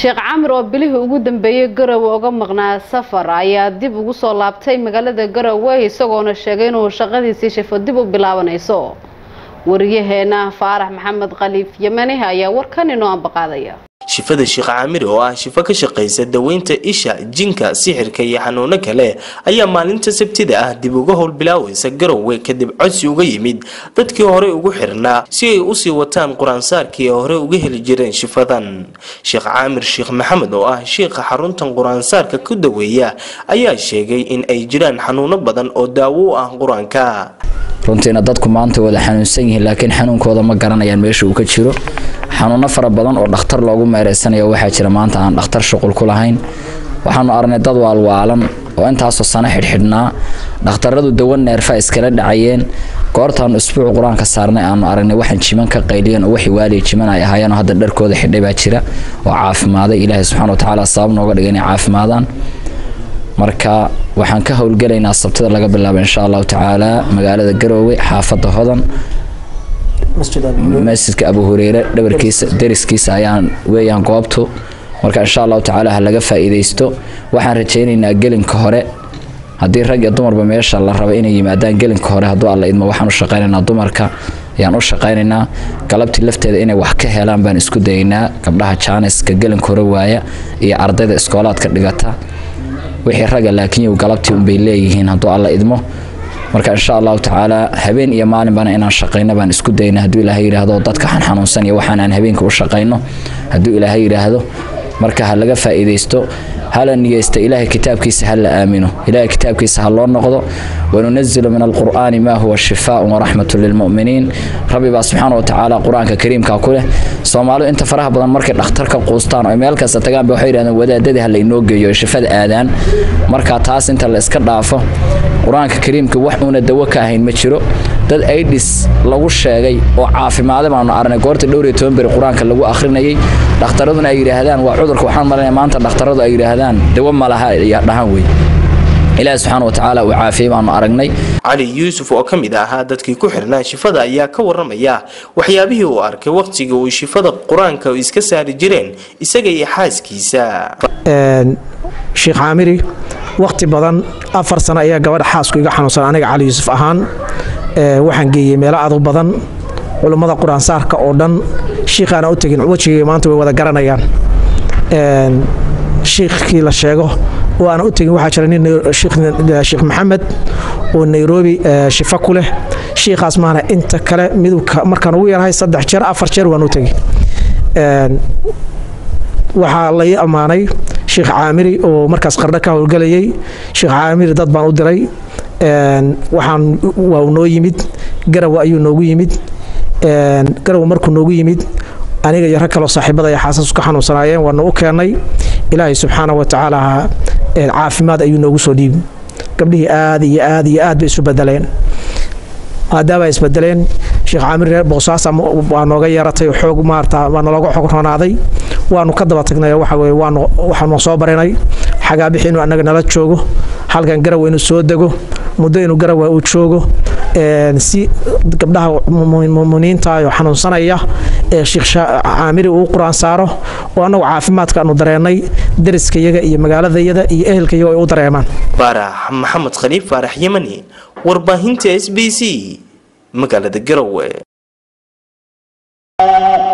sheekh camir oo bilihii ugu dambeeyey garowe uga maqnaa safar ayaa dib ugu soo laabtay magaalada garowe isagoona sheegay inuu shaqadiisii shifo dib u bilaabanayso wariyaheena faarax maxamed khaliif yemani ayaa warkan inoo ambaqaadaya shifada sheekh caamir oo ah shifo ka shaqaysa daweynta isha jinka sixirka iyo xanuuno kale ayaa maalinta sabtida ah dib uga howlbilaawaysa garowe kadib codsi uga yimid dadkii horey ugu xirnaa si ay usii wataan qur-aansaarkii ay hore uga heli jireen shifadan sheekh caamir sheekh maxamed oo ah shiikha xaruntan qur-aansaarka ku daweeya ayaa sheegay in ay jiraan xanuuno badan oo daawo u ah qur-aanka runtiina dadku maanta wada xanuunsan yihiin laakiin xanuunkooda ma garanayaan meesha uu ka jiro xanuuno fara badan oo dhakhtar loogu meereysanayo waxaa jira maanta aan dhakhtar shuqul ku lahayn waxaanu aragnay dad waalwaalan oo intaasoo sano xidhxidhnaa dhakhtaradu dawan neerfa iskala dhacayeen goortaanu isbuuc qur-aanka saarnay aanu aragnay waxaan jiman ka qayliyeen oo waxay waaliya jiman ay ahaayeenoo hadda dharkooda xidhay baa jira oo caafimaaday ilaahay subxana watacaala sabab nooga dhigay inay caafimaadaan marka waxaan ka howlgelaynaa sabtida laga bilaabo insha allahu tacaala magaalada garoowe xaafada hodan masjidka abu hureyre dhabarkiisa dariskiisa ayaan weeyaan goobtu marka insha allahu tacaala ha laga faa'iidaysto waxaan rajaynaynaa gelinka hore haddii rag iyo dumarba meesha la raba inay yimaadaan gelinka hore hadduu alla idmo waxaan u shaqaynaynaa dumarka ayaan u shaqaynaynaa galabtii lafteeda inay wax ka helaan baan isku dayaynaa gabdhaha jaaniska gelinka hore waaya iyo ardayda iskoolaadka dhigata wixii ragga laakiin galabtii unbay leeyihiin hadduu alla idmo marka insha allahu tacaala habeen iyo maalinbana inaan shaqayno baan isku dayna hadduu ilaahay yidhaahdo dadka xan xanuunsan iyo waxaan aan habeenka u shaqayno hadduu ilaahay yidhaahdo marka ha laga faa'iidaysto hala niyeysta ilaahay kitaabkiisa ha la aamino ilaahay kitaabkiisa ha loo noqdo wanunazilu min alqur'aani maa huwa shifaaun waraxmatu lilmu'miniin rabbi baa subxaana wa tacaala qur-aanka kariimka ku leh soomaalidu inta faraha badan markay dhakhtar ka quustaan oo meel kasta tagaan ba waxay yidhahdeen wadaadadii ha la inoo geeyo ee shifada aadaan marka taas inta la iska dhaafo qur-aanka kariimka wax uuna dawo ka ahayn ma jiro dad aidhis lagu sheegay oo caafimaada baanu aragnay goorta dhowr iyo toban beri qur-aanka lagu akhrinayay dhakhtaraduna ay yidhaahdaan waa cudurka waxaan malanaya maanta dhakhtaradu ay yidhaahdaan dawo ma laha dhahan wey ilaahi subxaana wa tacaala uu caafiyey baanu aragnay cali yuusuf oo ka mid ahaa dadkii ku xirnaa shifada ayaa ka waramaya waxyaabihii uu arkay wakhtigii uu shifada qur-aanka iska saari jireen isaga iyo xaaskiisa sheekh caamiri wakhti badan afar sano ayaa gabadha xaasku iga xanuunsan aniga cali yuusuf ahaan waxaan geeyey meelo adu badan culummada qur-aansaarka oo dhan shiikhaana u tegin wejigay maanta way wada garanayaan shiikhkii la sheego oo aana u tegin waxaa jira nin sheekh maxamed oo nairobi shifa ku leh shiikhaas maana inta kale miduu markaan ugu yarahay saddex jeer afar jeer waan u tegi waxaa lai ammaanay sheekh caamiri oo markaas qardho ka howlgelayay sheekh caamiri dad baan u diray waxaan waa noo yimid garawa ayuu noogu yimid garawa markuu noogu yimid aniga iyo rag kaloo saaxiibada ay xaasasku ka xanuunsanaayeen waanu u keennay ilaahay subxaana wa tacaala caafimaad ayuu noogu soo dhiibi gabdhihii aad iyo aad iyo aad bay isu bedeleen maadaama ay isbedeleen sheekh caamir reer boosaasa waa nooga yeeratay oo xoog maarata waa nalooga xog roonaaday waanu ka daba tagnay waxa weye waanu waxaanu soo barinay xagaabixi inuu annaga nala joogo halkan garawa inuu soo dego muddo inuu garawa uu joogo si gabdhaha muminiinta oo xanuunsanaya ee sheekh caamiri uu qur-aan saaro oo annagu caafimaadka aanu dareennay dariskayaga iyo magaaladayada iyo ehelkayaga ay u dareemaan faarax maxamed khaliif faarax yemani warbaahinta s b c magaalada garowe